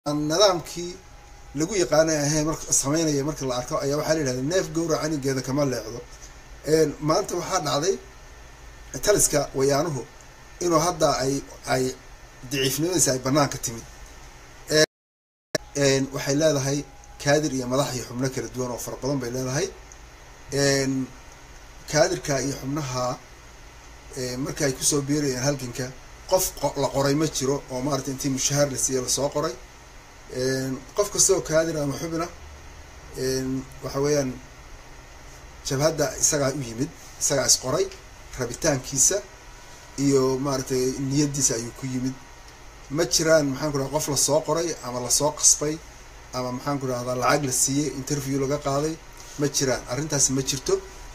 nidaamkii lagu yaqaanay ahayn mar sameynaya marka la arko ayaa waxaa la yidhahda neef gowra canigeeda kama leexdo maanta waxaa dhacday taliska wayaanuhu inuu hadda ay ay daciifnimadiisa ay banaanka timid waxay leedahay kaadir iyo madax iyo xubno kala duwan oo fara badan bay leedahay kaadirka iyo xubnaha marka ay kusoo biirayeen halganka qof la qoray ma jiro oo maarata intii mushahaar la siiya lasoo qoray qof kastoo kaadir ama xubina waxa weeyaan jabhadda isagaa u yimid isagaa is qoray rabitaankiisa iyo maaratay niyadiisa ayuu ku yimid ma jiraan maxaan ku rahda qof lasoo qoray ama lasoo qasbay ama maxaan ku rahdaa lacag la siiyey interview laga qaaday ma jiraan arrintaasi ma jirto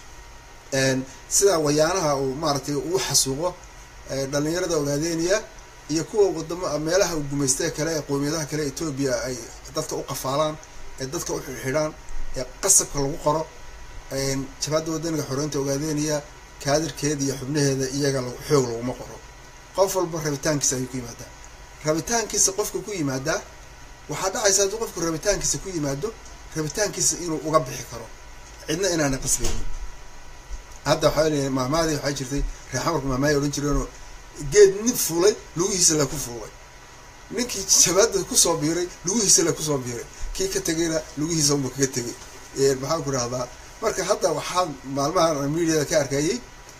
sidaa wayaanaha uu maaratay uu xasuuqo dhalinyarada ogaadeynaya iyo kuwa wadamo meelaha uu gumaystee kale ee qowmiyadaha kale etoobiya ay dadka u qafaalaan ee dadka u xidxidhaan ee qasabka lagu qoro jabhadda wadaniga xoreynta ogaadeynaya kaadirkeeda iyo xubnaheeda iyaga xoog laguma qoro qof walba rabitaankiisa ayuu ku yimaadaa rabitaankiisa qofka ku yimaadaa waxaa dhacaysa hadduu qofku rabitaankiisa ku yimaado rabitaankiisa inuu uga bixi karo cidna inaana qasbaynin hadda waxaa leeyahay maamaadii waxaa jirtay reexamarku maamaay odhan jireenoo geed nin fuulay lugihiisa la ku fuulay ninkii jabhadda kusoo biiray lugihiisa la kusoo biiray kii ka tegayna lugihiisa unba kaga tegay maxaan ku rahdaa marka hadda waxaa maalmahan mediada ka arkayay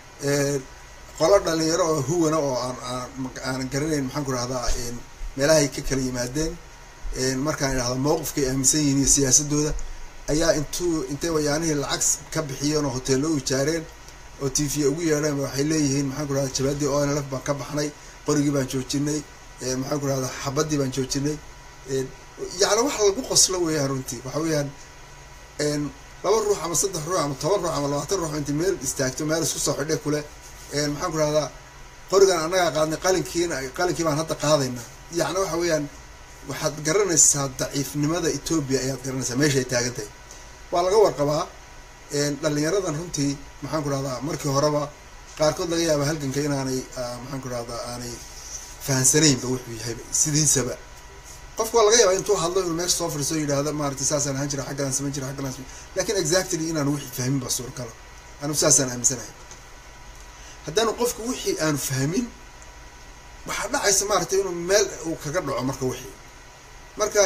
qolo dhalinyaro oo huwana oo aan aanan garanayn maxaan ku rahdaa meelahay ka kala yimaadeen markaan idhahda mowqifkay aaminsan yihiin iyo siyaasadooda ayaa intuu intay wayaanihii lacag ka bixiyeen oo hoteello u ijaareen oo t v ugu yeedheen waxay leeyihiin maxaan ku rahda jabadii o n lf baan ka baxnay qorigii baan joojinay maxaan ku rahdaa xabadii baan joojinay yacni wax lagu qoslo weeyaan runtii waxa weeyaan laba ruux ama saddex ruux ama toban ruux ama labaatan ruux inta meel istaagto meel isku soo xidhe kule maxaan ku rahdaa qorigan annagaa qaadnay qalinkiina qalinkii baan hadda qaadaynaa yacni waxa weeyaan waxaad garanaysaa daciifnimada etoobiya ayaad garanaysaa meesha ay taagan tahay waa laga warqabaa dhalinyaradan runtii maxaan ku rahdaa markii horeba qaarkood laga yaaba halganka inaanay maxaan ku rahdaa aanay fahansanaynba wuxuu yahayba sidiisaba qofka waa laga yaaba intuu hadlo inuu meesha soo fadhiiso yidhahda maarata saasaan ahaan jira xaggaan samayn jira xaggaan samayn lakin exactly inaanu wixii fahmin baa suuragala anu saasaan aaminsanahay haddaanu qofku wixii aanu fahmin waxaa dhacaysa maaragtay inuu meel uu kaga dhaco marka wixii marka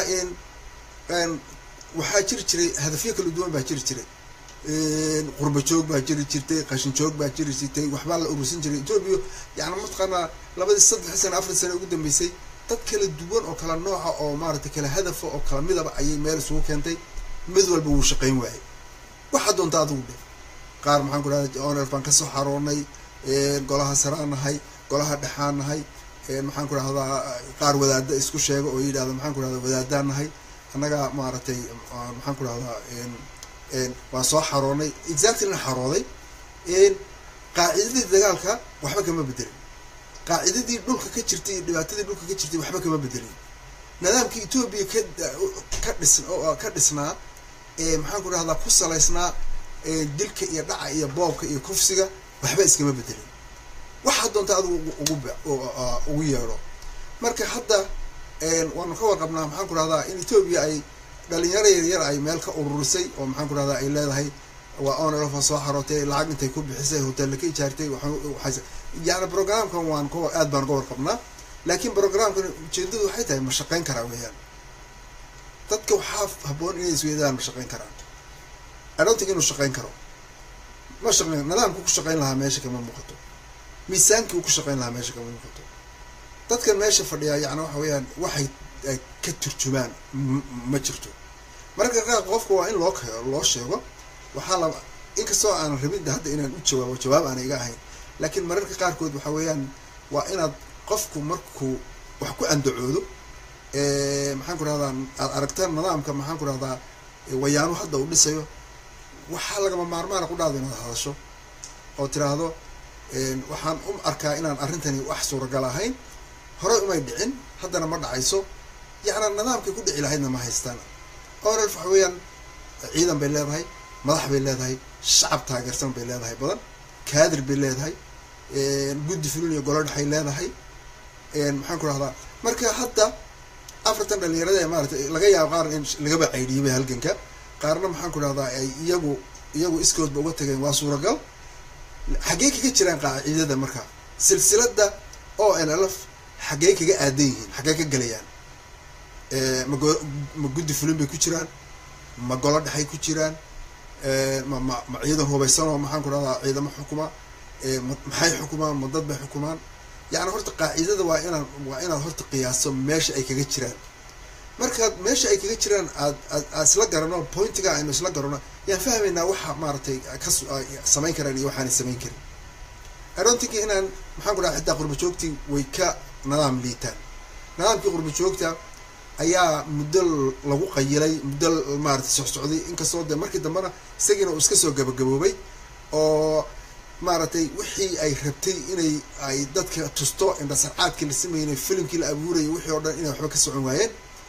waxaa jiri jiray hadafyo kala duwan baa jiri jiray qurba joog baa jiri jirtay qashin joog baa jiri jirtay waxbaa la urursan jiray etoobiya yani mataqaanaa labadii saddex sane afar sane ugu dambeysay dad kala duwan oo kala nooca oo maaragtay kala hadafa oo kala midaba ayay meel isugu keentay mid walba wuu shaqayn waayay waxaa doonta adigu dhe qaar maxaan ku rahda oner baan kasoo xaroonay golaha saraan nahay golaha dhexaan nahay maxaan ku rahdaa qaar wadaada isku sheega oo yidhahda maxaan ku rahda wadaadaan nahay annagaa maaragtay maxaan ku rahdaa waan soo xaroonay exactlyna xarooday qaacidadii dagaalka waxba kama bedelin qaacidadii dhulka ka jirtay iyo dhibaatadii dhulka ka jirtay waxba kama bedelin nidaamkii etoobiya ka ka dhis ka dhisnaa maxaan ku rahdaa ku salaysnaa dilka iyo dhaca iyo boobka iyo kufsiga waxba iskama bedelin waxaa doonta adigu ugu ugu yeedho marka hadda waanu ka warqabnaa maxaan ku rahdaa in etoobiya ay dhalinyaro yaryar ay meel ka ururisay oo maxaan ku rahdaa ay leedahay waa onlfa soo xarootay lacag intay ku bixisay hoteella ka ijaartay yani programkan waan ka aad baan ka warqabnaa laakiin programkan ujeedadu waxay tahay ma shaqayn karaa weeyaan dadka waxaa haboon inay isweydaan ma shaqayn karaan adhontig inuu shaqayn karo ma shaqayn nidaamku ku shaqayn lahaa meesha kama muuqato miisaankii uu ku shaqayn lahaa meesha kama muuqato dadkan meesha fadhiyaa yani waxa weeyaan waxay ay ka turjumaan ma jirto mararka qaar qofka waa in loo loo sheego waxaa la inkastoo aanan rabin hadda inaan u jawaabo jawaab aana iga ahayn laakiin mararka qaarkood waxa weeyaan waa inaad qofku markuu wax ku andacoodo maxaan ku rahdaa aad aragtaan nidaamka maxaan ku rahdaa wayaanu hadda uu dhisayo waxaa lagama maarmaana ku dhahdo inaad hadasho oo tiraahdo waxaan u arkaa inaan arrintani wax suuragal ahayn horey umay dhicin haddana ma dhacayso yacnaa nidaamkay ku dhici lahaydna ma haystaan orel waxa weeyaan ciidan bay leedahay madax bay leedahay shacab taageersan bay leedahay badan kaadir bay leedahay guddi fulin iyo golo dhexay leedahay maxaan ku rahdaa marka hadda afartan dhalinyarada ee maaratay laga yaabo qaarna in lagaba caydhiyay halganka qaarna maxaan ku dhahdaa ay iyagu iyagu iskoodba uga tageen waa suuragal xaggee kaga jiraan qaacidada marka silsilada o n l f xaggee kaga aadan yihiin xaggee ka gelayaan mago ma guddi fulin bay ku jiraan ma golo dhexay ku jiraan ma ma ma ciidan hubaysan oo maxaan ku dhahdaa ciidamo xukuma maxay xukumaan ma dad bay xukumaan yacni horta qaacidada waa inaan waa inaad horta qiyaaso meesha ay kaga jiraan markaad meesha ay kaga jiraan aad aad aad isla garano pointiga aynu isla garano yaan fahmaynaa waxa maaragtay ka samayn karaan iyo waxaanay samayn karin aroontinka inaan maxaan ku dhaha xitaa qurba joogtii way ka nidaam liitaan nidaamkii qurba joogta ayaa muddo lagu qayilay muddo maaragtay socsocday inkastoo dee markii dambena isagiina uu iska soo gabagaboobay oo maaragtay wixii ay rabtay inay ay dadka tusto indhasarcaadkii la sameynay filimkii la abuurayay wixii oo dhan inay waxba ka socon waayeen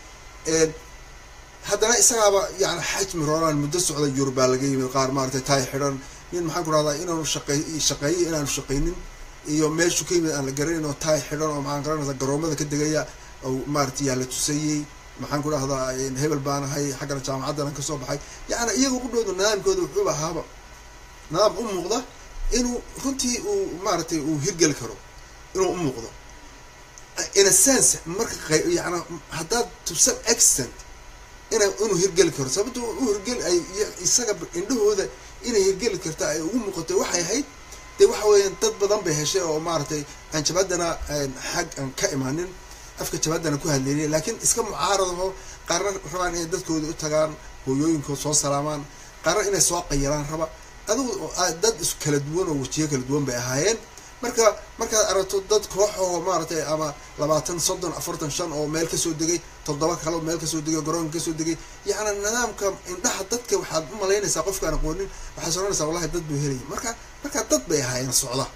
haddana isagaaba yani xajmi rooraan muddo socda yurubaa laga yimid qaar maaragtay taay xidhan nin maxaan ku rahdaa inaanu shaqey shaqeeyo inaanu shaqaynin iyo meeshu ka yimid aan la garanayn oo taay xidhan oo maxaan garanaysaa garoomada ka degaya oo maaragtay yaa la tusayey maxaan ku dhahdaa hebel baan ahay xaggana jaamacaddan kasoo baxay yacni iyaga u dhowda nidaamkooda wuxuuba ahaaba nidaam u muuqda inuu runtii uu maaragtay uu hirgeli karo inuu u muuqdo in a sense marka yani haddaad to some extent ina inuu hirgeli karo sababto u hirgeli ay isaga indhahooda inay hirgeli karta ay ugu muuqato waxay ahayd dee waxa weeyaan dad badan bay heshay oo maaragtay aan jabaadana xag aan ka imaanin afka jabaadana ku hadleynay laakiin iska mucaaradaho qaarna rabaan inay dadkooda u tagaan hooyooyinkood soo salaamaan qaarna inay soo qayilaan raba adigu dad is kala duwan oo wajiyo kala duwan bay ahaayeen marka markaad aragto dad koox oo maaragtay ama labaatan soddon afartan shan oo meel kasoo degay toddoba kale meel kasoo degay garoonka kasoo degay yacni nidaamka indhaha dadka waxaad u malaynaysaa qofkaan aqoonin waxaad soranaysaa wallahi dad buu helaya marka markaa dad bay ahaayeen socda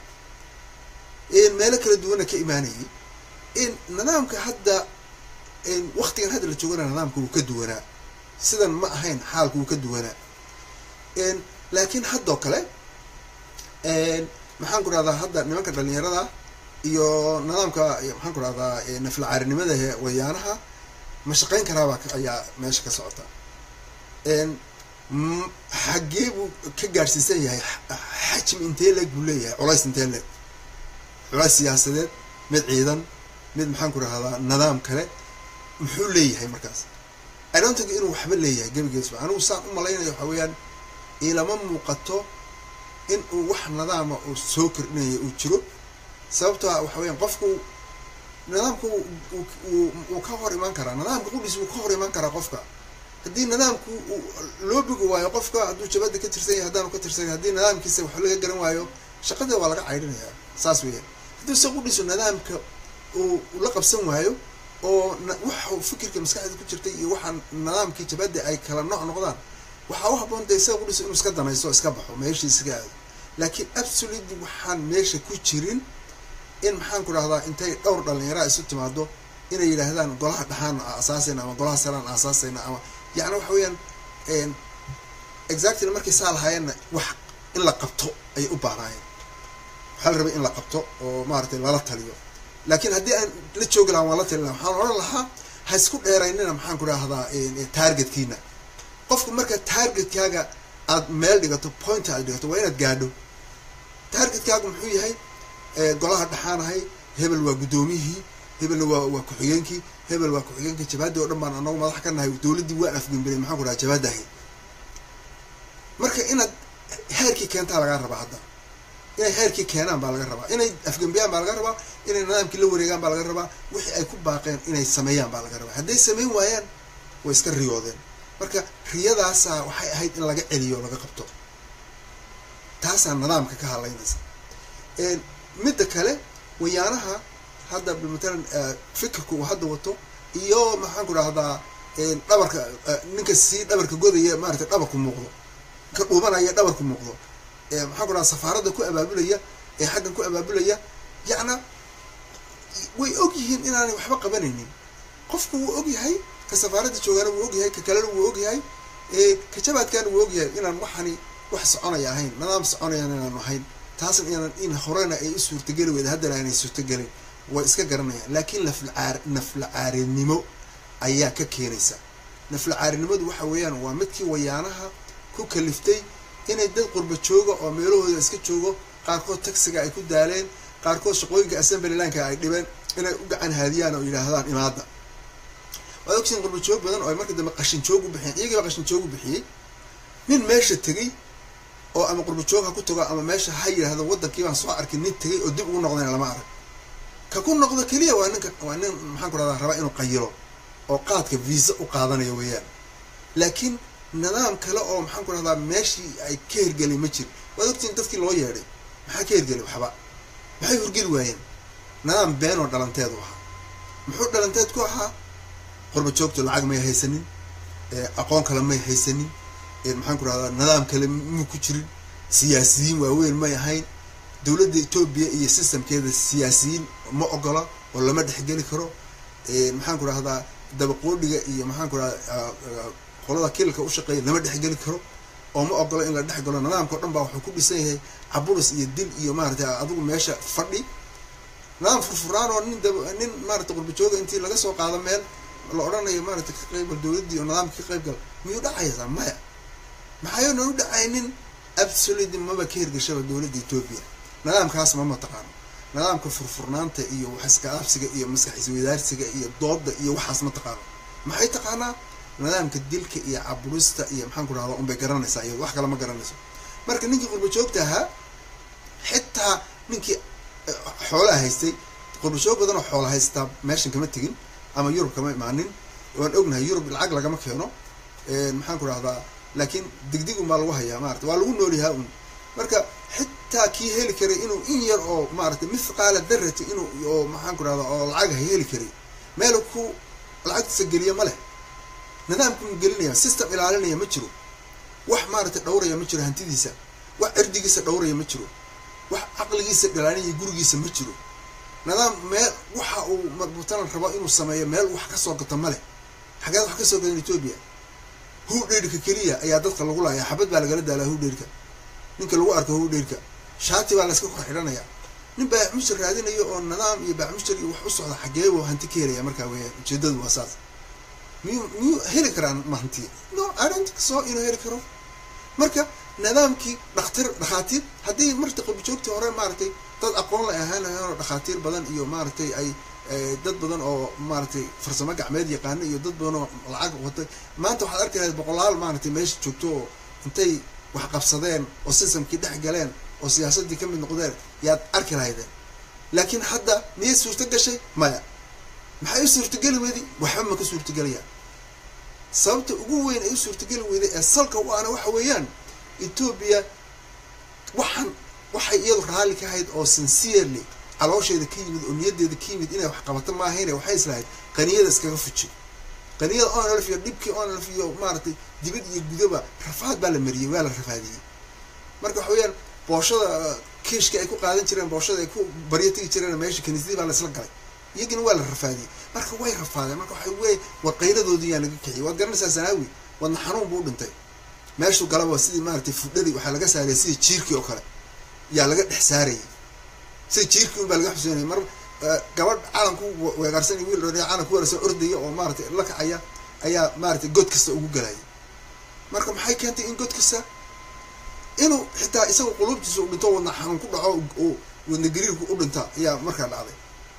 meelo kala duwana ka imaanayay nidaamka hadda waktigan hadda la joogana nidaamka wuu ka duwanaa sidan ma ahayn xaalka wuu ka duwanaa laakiin haddoo kale maxaan ku rahdaa hadda nimanka dhalinyarada iyo nidaamka maxaan ku rahdaa naflacaarinimada wayaanaha ma shaqayn karaabaa ayaa meesha ka socota xaggee buu ka gaadhsiisan yahay xajmi intee leeg buu leeyahay culays intee leeg culays siyaasadeed mid ciidan mid maxaan ku rahdaa nidaam kale muxuu leeyahay markaas idontinka inuu waxba leeyahay gebigeesba anigu saan u malaynayo waxa weeyaan ilama muuqato in uu wax nidaama uu soo kordhinaya uu jiro sababtoa waxa weyaan qofku nidaamku wuu ka hor imaan karaa nidaamka qudhiis wuu ka hor imaan karaa qofka haddii nidaamku loo bogi waayo qofka hadduu jabada ka tirsan yahay haddaanu ka tirsan yahay haddii nidaamkiisa wax laga garan waayo shaqada waa laga caydhinayaa saas weeyaan haddii se qudhiisu nidaamka uu la qabsan waayo oo waxa fikirka maskaxda ku jirtay iyo waxaa nidaamkii jabada ay kala nooc noqdaan waxaa u haboon de isaga qudhiisu inuu iska danaysto iska baxo meeshii iskaga aado laakiin absolutely waxaan meesha ku jirin in maxaan ku dhahdaa intay dhowr dhalinyaraa isu timaado inay yidhaahdaan golaha dhaxaan asaasayna ama golaha saraan asaasayna ama yacni waxa weeyaan exactly markay saa lahaayeenna wax in la qabto ayay u baahnaayeen waxaa la rabay in la qabto oo maaragtay lala taliyo laakiin haddii aan la joogi lahaa waan la talin laha waxaan odhan lahaa ha isku dheeraynina maxaan ku dhahdaa targetkiina qofku marka targetkaaga aad meel dhigato point aad dhigato waa inaad gaadho targetkaagu muxuu yahay golaha dhaxaanahay hebel waa guddoomiyihii hebelna waa waa ku-xigeenkii hebel waa ku-xigeenkii jabaadii oo dhan baan anagu madax ka nahay dowladdii waan afgembilay maxaan ku dhaha jabaadahay marka inaad heerkii keentaa lagaa rabaa hadda inay heerkii keenaan baa laga rabaa inay afgembiyaan baa laga rabaa inay nidaamkii la wareegaan baa laga rabaa wixii ay ku baaqeen inay sameeyaan baa laga rabaa hadday sameyn waayaan way iska riyoodeen marka riyadaasa waxay ahayd in laga celiyo o laga qabto taasaa nidaamka ka hadlaynaysa midda kale wayaanaha hadda matalan fikirka uu hadda wato iyo maxaan ku dhahdaa dhabarka ninka sii dhabarka godaya maarata dhabarku muuqdo ka dhuubanaya dhabarku muuqdo maxaan ku dhahdaa safaaradda ku abaabulaya ee xaggan ku abaabulaya yacna way og yihiin inaanay waxba qabanaynin qofku wuu og yahay ka safaaradda joogaana wuu ogyahay ka kalena wuu ogyahay ka jabaadkaana wuu ogyahay inaan waxani wax soconaya ahayn nidaam soconayaan inaanu ahayn taasna inaan in horena ay u suurtageli weyda haddana aanay suurtagelin way iska garanayaan laakiin naflcaar naflacaarinimo ayaa ka keenaysa naflacaarinimadu waxa weeyaan waa midkii wayaanaha ku kaliftay inay dad qurba jooga oo meelahooda iska joogo qaarkood taxiga ay ku daaleen qaarkood shaqooyinka assemblylanka ay dhibeen inay u gacan haadiyaan oo yidhaahdaan imaada waad ogtiin qurba joog badan oo ay marka dambe qashin joog u bixiyeen iyagiiba qashin joog u bixiyey nin meesha tegey oo ama qurba joog ha ku tago ama meesha ha yidhaahdo waddankii baan soo arkay nin tegey oo dib ugu noqdayna lama arag ka ku noqdo keliya waa ninka waa nin maxaan ku rahdaa rabaa inuu qayilo oo qaadka visa u qaadanayo weeyaan laakiin nidaam kale oo maxaan ku rahdaa meeshii ay ka hergelay ma jir waad ogtiin dadkii loo yeedhay maxaa ka hergelay waxba maxay horgeli waayeen nidaam been oo dhalanteedu ahaa muxuu dhalanteed ku ahaa qurba joogto lacag may haysanin aqoon kale may haysanin maxaan ku rahdaa nidaam kale muu ku jirin siyaasiyiin waaweyn may ahayn dowladda etoobiya iyo systemkeeda siyaasiyiin ma ogola oo lama dhexgeli karo maxaan ku rahdaa dabaqoodhiga iyo maxaan ku rahdaa qolada kililka u shaqeeya lama dhexgeli karo oo ma ogola in la dhex galo nidaamka o dhan baa wuxuu ku dhisan yahay caburis iyo dil iyo maarata adigu meesha fadhi nidaam furfuraan oo nin nin maarata qurbajooga intii laga soo qaado meel la odhanayo maarata ka qaybgal dowladdii oo nidaamka ka qaybgal miyuu dhacaysaa maya maxaynan u dhacaynin absolutely maba ka hirgashaba dowladda etoobiya nidaamkaas ma mataqaano nidaamka furfurnaanta iyo waxiskaabsiga iyo maskax isweydaarsiga iyo dooda iyo waxaas ma taqaano maxay taqaanaa nidaamka dilka iyo caburista iyo maxaan ku rahdaa unbay garanaysaa iyado wax kale ma garanayso marka ninkii qurba joogta ahaa xitaa ninkii xoolaha haystay qurba joog badan oo xoola haystaa meeshan kama tegin ama yurub kama imaanin waan ognahay yurub lacag lagama keeno maxaan ku rahdaa laakiin digdigun baa lagu hayaa maarata waa lagu noolyahaa un marka xitaa kii heli karay inuu in yar oo maarata mithqaala darati inuu oo maxaan ku rahdaa oo lacag ha heli karay meel ku lacagtiisa geliya ma leh nidaamku mu gelinaya system ilaalinaya ma jiro wax maaragtay dhowraya ma jiro hantidiisa wax cirdigiisa dhowraya ma jiro wax caqligiisa dhalaanaya gurigiisa ma jiro nidaam meel waxa uu marbuutanan rabo inuu sameeyo meel wax kasoo gato ma leh xageed wax kasoo gadan etoobiya hudheyrka keliya ayaa dadka lagu laaya xabad baa lagala daalaa hudheyrka ninka lagu arko hudheyrka shaati baa layska kor xidhanaya nin baaxmushir raadinayo oo nidaam iyo baaxmushir iyo wax u socda xageebo hanti ka helaya markaa weeyaan ujeedadu waa saas miyuu miyuu heli karaan ma hanti no idont so inuu heli karo marka nidaamkii dhaktir dhakhaatiir haddii marta qabijoogtii hore maaragtay dad aqoon la ahaanayaan oo dhakhaatiir badan iyo maaragtay ay dad badan oo maaragtay farsamo gacmeed yaqaana iyo dad badan oo lacag watay maanta waxaad arki lahayd boqolaal maaragtay meesha joogto oo intay wax qabsadeen oo systemkii dhex galeen oo siyaasaddii ka mid noqdeen yaad arki lahaydeen laakiin hadda miyay suurto gashay maya maxay u suurtogeli weyday waxba ma ka suurtogelayaan sababta ugu weyn ay u suurtogeli weyday ee salka u ana waxa weeyaan etoobiya waxaan waxay iyadu raalli ka ahayd oo sincerely caloosheeda ka yimid oo niyadeeda ka yimid inay wax qabato maahayne waxay islahayd qaniyada iskaga fuji qaniyada onlf iyo dhibkii onlf iyo maaragtay dibad iyo gudaba rafaad baa la mariyey waa la rafaadiyey marka waxa weeyaan booshada kiishka ay ku qaadan jireen booshada ay ku baryo tegi jireen meesha kaniisadii baa la isla galay iyagina waa la rafaadiyey marka way rafaadeen marka waxa wey war qayladoodii yaa laga kiciyay waad garanaysaa sanaawi wadna xanuun buu u dhintay meeshuu galaba sidii maaragtay fudhadii waxaa laga saaraya sidii jiirkii oo kale yaa laga dhex saarayay sida jiirkii un baa laga xuseynaya mar gabadh calanku weegaarsanay wiil dhoodhaya calanku weerarsan ordaya oo maaratay la kacaya ayaa maaratay god kasta ugu galayay marka maxay keentay in god kasta inuu xitaa isaga quluubtiisa u dhinto wadna xanuun ku dhaco oo wadna gariirku u dhinta ayaa markaa dhacday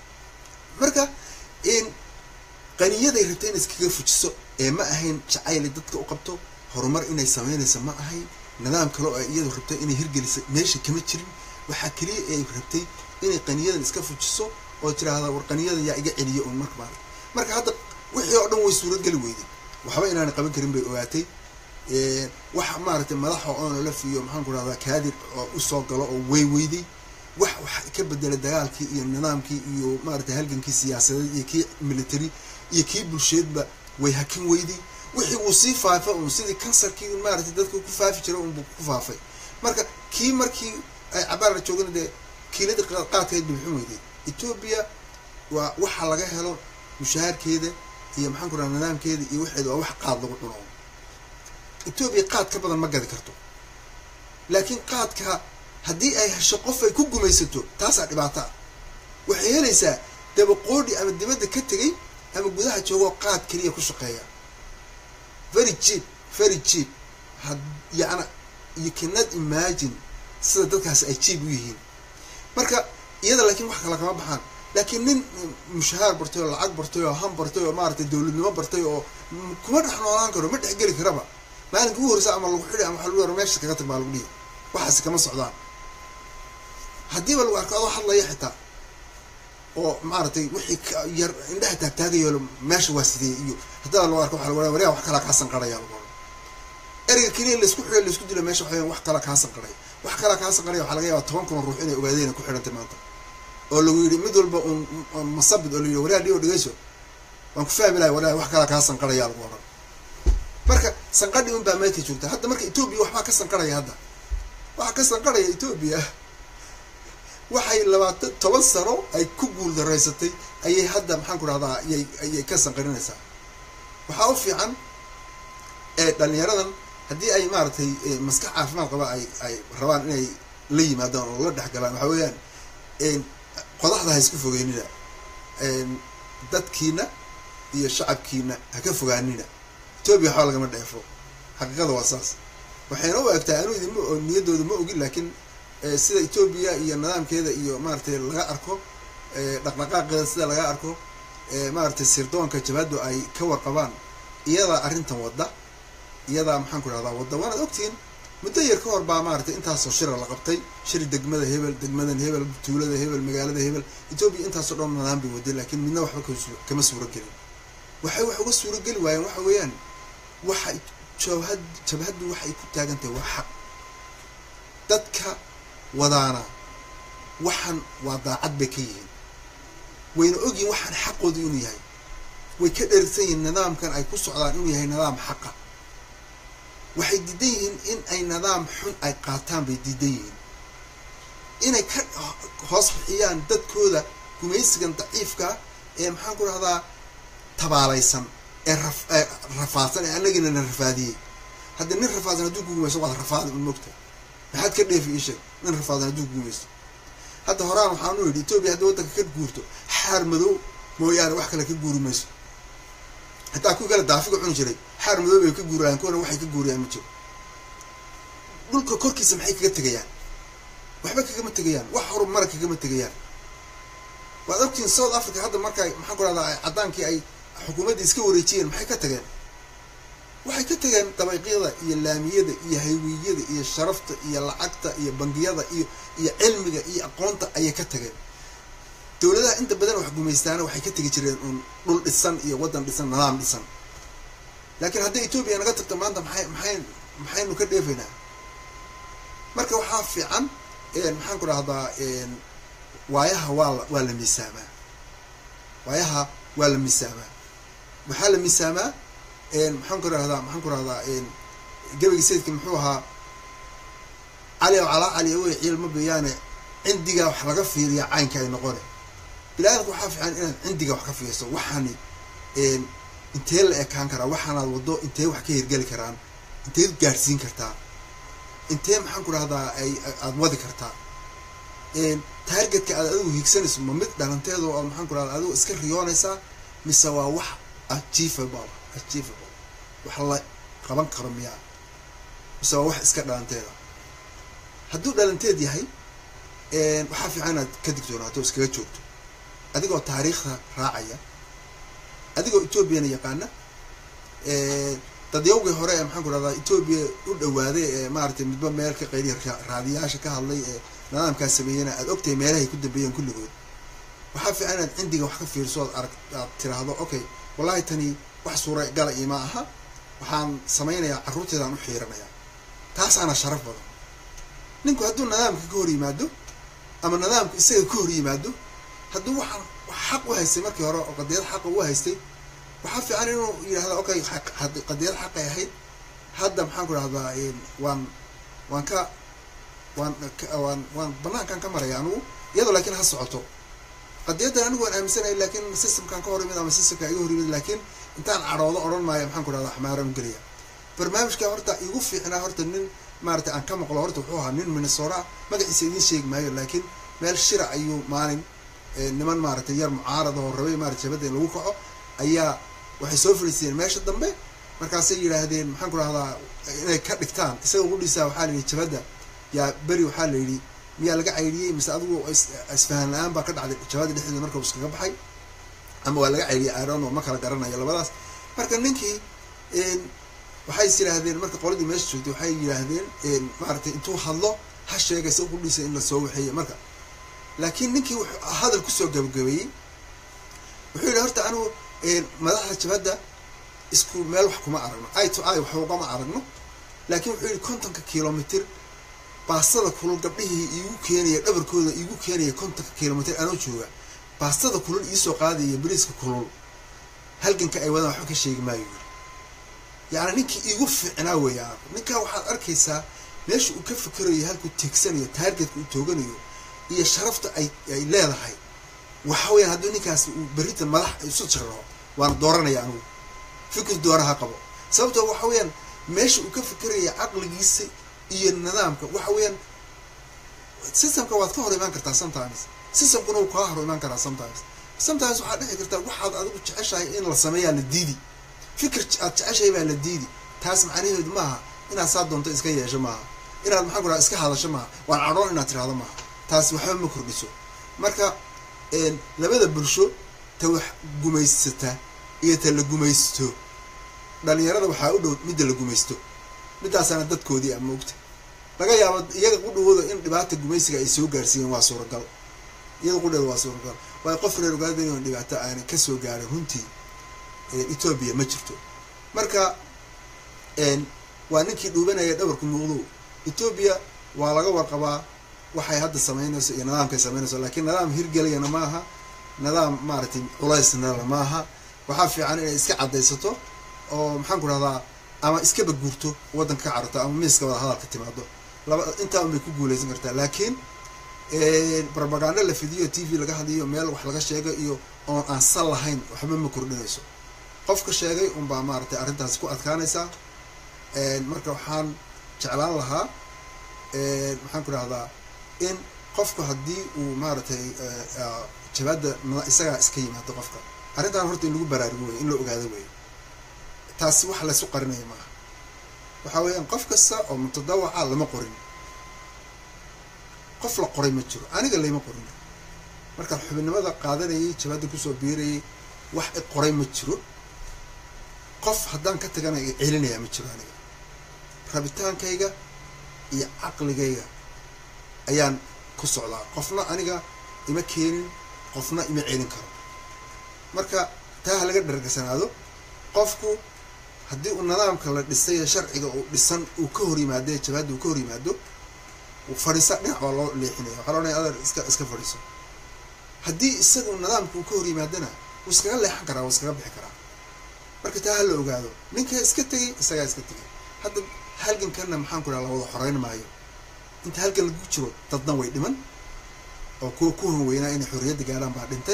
marka in qaniyaday rabtay in iskaga fujiso ee ma ahayn jacayli dadka u qabto horumar inay sameynaysa ma ahayn nidaam kale oo ay iyadu rabtay inay hirgelisa meesha kama jirin waxaa keliya ay rabtay inay qaniyadan iska fujiso oo tiraahda war qaniyadan yaa iga celiya un marka maarata marka hadda wixii oo dhan way suurageli weyday waxba inaana qaban karin bay ogaatay waxa maaragtay madaxa onolaf iyo maxaan ku rahdaa kaadir oo usoo galo oo way weyday wax wax ka bedela dagaalkii iyo nidaamkii iyo maaragtay halgankii siyaasadeed iyo kii military iyo kii bulsheedba way hakin weyday wixii wuu sii faafa un sidii kansarkii maaragtay dadka ku faafi jira unbuu ku faafay marka kii markii ay cabaar la joogana dee kiiladii qaadkeed bixin weyday etoobiya waa waxa laga helo mushaharkeeda iyo maxaan ku raha nidaamkeeda iyo waxeeda waa wax qaad lagu cuno etoobiya qaad ka badan ma gadi karto laakiin qaadka haddii ay hesho qof ay ku gumaysato taasaa dhibaato ah waxay helaysaa dabaqoodhi ama dibadda ka tegay ama gudaha joogoo qaad keliya ku shaqeeya very cheap very cheap had yacna you cannot imagine sida dadkaasi ay cheap u yihiin marka iyada laakiin wax kale kama baxaan laakiin nin mushahaar bartay oo lacag bartay oo ham bartay oo maaragtay dowladnimo bartay oo kuma dhex noolaan karo ma dhex geli karaba maalinka ugu horeysa ama lagu xidhi ama waxa lagu yaro meesha kaga tag baa lagu dhihi waxaasi kama socdaan haddiiba lagu arko adoo hadlaya xitaa oo maaragtay wixii yar indhaha taagtaagayo meesha waa sidee iyo haddaba lagu arko waxa lagu ohan waryaa wax kalaa kaa sanqaraya lagu ohan ereyga keliya laisku xidho laisku dilo meesha waxa wax kalaa kaa sanqaraya wax kalaa kaa sanqaraya waxaa laga yaabaa toban kun ruux inay ogaadeen ku xidhantay maanta oo lagu yidhi mid walba un masabid oo la yidhi waryaa dhigo dhegeyso waan ku fahmi lahay waryaa wax kalaa kaa sanqaraya lagu ohan marka sanqadhi un baa meelka joogta hadda marka etoobiya waxbaa ka sanqaraya hadda waxaa ka sanqaraya etoobiya waxay labaatan toban sano ay ku guul daraysatay ayay hadda maxaan ku rahdaa ayay ayay ka sanqarinaysaa waxaa u fiican ee dhalinyaradan haddii ay maaragtay maskax caafimaad qaba ay ay rabaan inay la yimaadaan oo la dhexgalaan waxaa weeyaan qodaxda ha isku fogeynina dadkiina iyo shacabkiina ha ka fogaanina etoobiya waxba lagama dheefo xaqiiqada waa saas waxayna u egtaa anuu idin niyaddooda ma ogin laakiin sida etoobiya iyo nidaamkeeda iyo maaragtay laga arko dhaqdhaqaaqeeda sida laga arko maaragtay sirdoonka jabhaddu ay ka warqabaan iyadaa arrintan wadda iyadaa maxaan ku rahdaa wadda waanaad ogtihiin muddo yar ka hor baa maaragtay intaasoo shira la qabtay shir degmada hebel degmadan hebel tuulada hebel magaalada hebel etoobiya intaasoo dhan nidaam bay waday laakiin midna waxba kama suuro gelin waxay wax uga suuro geli waayeen waxa weeyaan waxay jabhad jabhaddu waxay ku taagan tahay waa xaq dadka wadaana waxaan waa daacad bay ka yihiin wayna ogyihin waxaan xaqooda inuu yahay way ka dherigsan yihiin nidaamkan ay ku socdaan inuu yahay nidaam xaqa waxay diidan yihiin in ay nidaam xun ay qaataan bay diidan yihiin inay ka hoos bixiyaan dadkooda gumaysigan daciifkaa ee maxaan ku rahdaa tabaalaysan ee ra ee rafaadsan ee anagina na rafaadiyey hadda nin rafaadsan hadduu ku gumayso waad rafaadi un mogta maxaad ka dheefi ii sheeg nin rafaadan hadduu ku gumaysto hadda horaan waxaan u yidhi etoobiya haddii waddanka ka guurto xaar madow mooyaane wax kale ka guuri mayso hataa kuwii kale daafiga cuni jiray xaar madow bay ka guurayaan kuwana waxay ka guurayaan ma jiro dhulka korkiisa maxay kaga tegayaan waxba kagama tegayaan wax horumara kagama tegayaan waad ogtiin south africa hadda markay maxaan ku rahdaa caddaankii ay xukuumaddii iska wareejiyeen maxay ka tageen waxay ka tageen dabayqyada iyo laamiyada iyo haywiyada iyo sharafta iyo lacagta iyo bangiyada iyo iyo cilmiga iyo aqoonta ayay ka tageen dowladaha inta badan wax gumaystaana waxay ka tegi jireen uun dhul dhisan iyo waddan dhisan nidaam dhisan laakiin hadday etoobiya naga tagto maanta maxay maxay maxaynu ka dheefaynaa marka waxaa fiican maxaan ku rahdaa waayaha waa la waa la miisaamaa waayaha waa la miisaamaa waxaa la miisaamaa maxaan ku rahdaa maxaan ku rahdaa gebagi sayidka muxuu ahaa cali o calaa cali wey ciilma beyaane cindigaa wax laga fiiriya caynka ay noqone bini-aadamka waxaa fiican inaad cindiga wax ka fiirso waxaani intee la ekaan karaa waxaanaad waddo intee wax ka hirgeli karaan inteed gaadhsiin kartaa intee maxaan ku rahdaa ay aada wadi kartaa taargetka aad adigu hiigsanayso ma mid dhalanteedo oo maxaan ku rahdaa adigu iska riyoonaysaa mise waa wax achievable achievable wax la qaban karo miyaa mise waa wax iska dhalanteeda hadduu dhalanteed yahay waxaa fiican inaad ka digtoonaato o iskaga joogto adigoo taariikhda raacaya adigoo etoobiyana yaqaana dadyawgii hore ee maxaan ku rahdaa etoobiya u dhawaaday ee maaragtay midba meel ka qayliya raadiyaasha ka hadlay ee nidaamkaas sameeyana aada ogtahay meelahay ku dambeeyeen kulligood waxaa fiican inaad cindiga wax ka fiirso ood arag aad tiraahdo okay wallahi tani wax suura gala ima aha waxaan samaynayaa carruurteedaan u xiiranayaa taasaana sharaf badan ninku hadduu nidaamka ka hor yimaado ama nidaamku isaga ka hor yimaado hadduu waxaan xaq u haystay markii hore oo qadiyad xaqa u haystay waxaa fiican inuu yidhahda okay qadiyad xaqay ahayd hadda maxaan ku rahdaa waan waan ka waan waan waan banaankan ka maraya anugu iyadoo laakiin ha socoto qadiyaddan anigu waan aaminsanaya laakiin systemkan ka hor yimid ama systemka iga hor yimid laakiin intaan cadhoodo odhan maayo maxaan ku rahdaa xmaaran u gelaya barnaamijka horta igu fiicnaa horta nin maaragtay aan ka maqlo horta wuxuu ahaa nin minnesota magaciisa idiin sheegi maayo laakiin meel shira ayuu maalin niman maaragtay yar mucaarada oo rabay maarata jabadda in lagu kaco ayaa waxay soo fadhiisteen meesha dambe markaasay yidhaahdeen maxaan ku rahdaa inay ka dhigtaan isaga qudhiisa waxaa la yidhi jabadda yaa beri waxaa la yidhi miyaa laga caydhiyey mise adigu isfahan la-aan baa ka dhacday jabada dhexdeeda marka uu iskaga baxay ama waa laga caydhiyay iron ma kala garanayo labadaas marka ninkii waxay is yidhaahdeen marka qoladii meesha joogtay waxay yidhaahdeen maaragtay intuu hadlo ha sheegay sa qudhiisa in la soo waxeeyey marka laakiin ninkii wuxuu hadal kusoo gabagabeeyey wuxuu yidhi horta anigu madaxda jabadda isku meel wax kuma aragno i to i wax ugama aragno laakiin wuxuu yidhi kontonka kilomitr baastada kulul gabdhihii iigu keenaya dhabarkooda iigu keenaya kontonka kilomitr anoo jooga baastada kulul iisoo qaadaya bariiska kulul halganka ay wadaan waxba ka sheegi maayo yiri yacni ninkii iigu fiicnaa weeya ninkaa waxaad arkaysaa meesha uu ka fikerayo halkuu teegsanayo taargetka uu tooganayo iyo sharafta ay ay leedahay waxa weyaan hadduu ninkaas uu berrita madax isu jaraho waana dooranaya anugu fikir dooraha qabo sababtoo waxa weeyaan meesha uu ka fikeraya caqligiisa iyo nidaamka waxa weeyaan systemka waad ka hor imaan kartaa sometimes systemkuna wuu kaa hor imaan karaa sometimes sometimes waxaad dhici kartaa waxaad adigu jeceshahay in la sameeyaa la diidi fikir aad jeceshahay baa la diidi taas macnaheedu maaha inaad saa doonto iska yeesho maaha inaad maxaan ku raha iska hadasho maaha waan cadhoon inaad tirahdo maaha taasi waxba ma kordhiso marka labada bulsho ta wax gumaysata iyo ta la gumaysto dhalinyarada waxaa u dhow midda la gumaysto midaasaana dadkoodii ama ogta laga yaabo iyaga qudhawooda in dhibaata gumaysiga ay soo gaarsiiyeen waa suuragal iyada qudheeda waa suuragal waayo qof reer ogaada in dhibaato aanay kasoo gaarin runtii etoobiya ma jirto marka waa ninkii dhuubanaya dhabarku muuqdo etoobiya waa laga warqabaa waxay hadda samaynayso iyo nidaamkay samaynayso laakiin nidaam hirgelayana maaha nidaam maaragtay culaysnala maaha waxaa fiican inay iska caddaysato oo maxaan ku rahdaa ama iskaba guurto waddanka ka cararto ama miiska wada hadalka timaado laba intaa unbay ku guulaysan kartaa laakiin propaganda la fidiyo t v laga hadliyo meel wax laga sheego iyo oon aan sal lahayn waxba ma kordhinayso qofka sheegay unbaa maaragtay arrintaasi ku adkaanaysaa marka waxaan jeclaan lahaa maxaan ku rahdaa in qofku haddii uu maaragtay jabaadda isagaa iska yimaado qofka arrintan horta in lagu baraarugo wey in la ogaado wey taasi wax laysu qarinaya maaha waxaa weeyaan qof kasta oo mutadawaca lama qorin qof la qoray ma jiro aniga layma qorin markaan xubinimada qaadanayay jabaadda kusoo biirayay wax i qoray ma jiro qof haddaan ka tagana i celinayaa ma jiro aniga rabitaankayga iyo caqligayga ayaan ku socdaa qofna aniga ima keenin qofna ima celin karo marka taa ha laga dhargasanaado qofku haddii uu nidaamka la dhisay sharciga uu dhisan uu ka hor yimaado jabaadda uu ka hor yimaado fadhiisa dhinac baa loo leexinaya waxaa loonaya adeer iska iska fadhiiso haddii isaga nidaamka uu ka hor yimaadona wuu iskaga leexan karaa wuu iskaga bixi karaa marka taa ha la ogaado ninka iska tegay isagaa iska tegay hadda halgankanna maxaan ku dhaha la wada xoreyn maayo inta halgan lagu jiro dadna way dhiman oo kuwa ku hanweynaa inay xorriyadda gaadhaan baa dhintay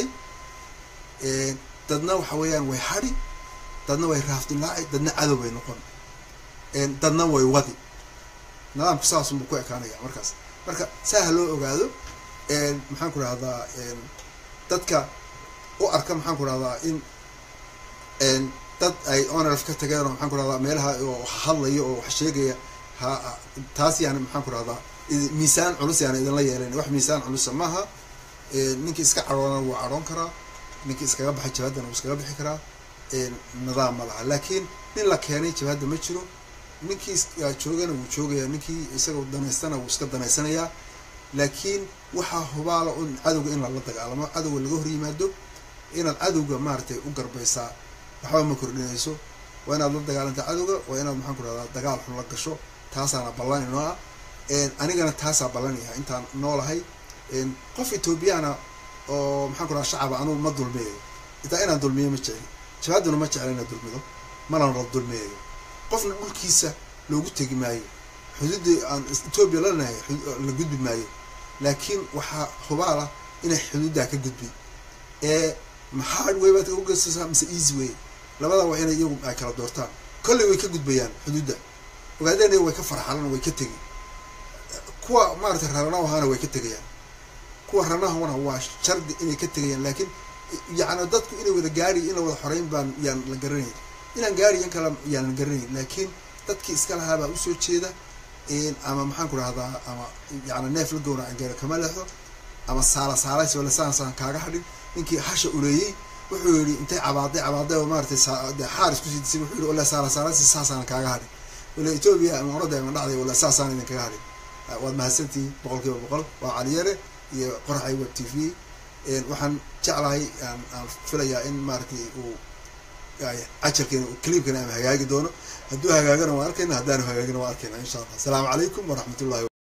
dadna waxa weeyaan way hadhi dadna way raafdilaaci dadna cadow bay noqon dadna way wadi nidaamku saasunbuu ku ekaanaya markaas marka saa ha loo ogaado maxaan ku rahdaa dadka u arka maxaan ku rahdaa in dad ay onrf ka tageen oo maxaan ku rahdaa meelaha oo hadlaya oo wax sheegaya ha taas yaani maxaan ku rahdaa miisaan culus yaana idinla yeelayn wax miisaan culusa maaha ninkii iska cadhoona wuu cadhoon karaa ninkii iskaga baxay jabaadana wuu iskaga bixi karaa nidaam ma laha laakiin nin la keenay jabaadda ma jiro ninkii joogana wuu joogayaa ninkii isaga danaystana wuu iska danaysanayaa laakiin waxaa hubaala un cadowga in lala dagaalamo cadowga laga hor yimaado inaad cadowga maaragtay u garbaysaa waxba ma kordhinayso waa inaad la dagaalanta cadowga waa inaad maxaan ku rahdaa dagaal xun la gasho taasaana ballan inoo ah anigana taasaa ballanaya intaan noolahay qof ethoobiyaana oo maxaan ku rahaa shacaba anugu ma dulmiyayo itaa inaan dulmiyo ma jecli jabaaduna ma jecla inaad dulmido malana la dulmiyayo qofna dhulkiisa loogu tegi maayo xuduuddii aan etoobiya la lenahay la gudbi maayo laakiin waxaa hubaala inay xuduuddaa ka gudbi ee maxaa way baad uga geysasaa mise easy way labada waa inay iyagu ay kala doortaan kolley way ka gudbayaan xuduudda ogaadeen iyagu way ka farxalan way ka tegi kuwa maaragtay raranahaana way ka tegayaan kuwa ranahana waa shardi inay ka tegayaan laakiin yacni dadku inay wada gaari in la wada xoreyn baan yaan la garanayn inaan gaari in kale yaan la garanayn laakiin dadkii iska lahaa baa usoo jeeda ama maxaan ku rahdaa ama yani neef la gowraca gaara kama leexdo ama saala saalays wala saan saan kaaga hadhin ninkii hasha uleeyey wuxuu yihi intay cabaaday cabaaday oo maaratay xaar isku sii disay wuxuu yihi wala saala saalaysi saasaan kaaga hadhin wala etoobiya ama orada ama dhacday wala saasaan idin kaga hadhin waad mahadsantihiin boqol kiiba boqol waa caliyare iyo qoraxay web t v waxaan jeclahay aan filayaa in maaratay uu cajarkeena cliibkana ama hagaagi doono hadduu hagaagana waan arkayna haddaanu hagaagina waan arkayna insha allah asalaamu calaykum waraxmat ullahi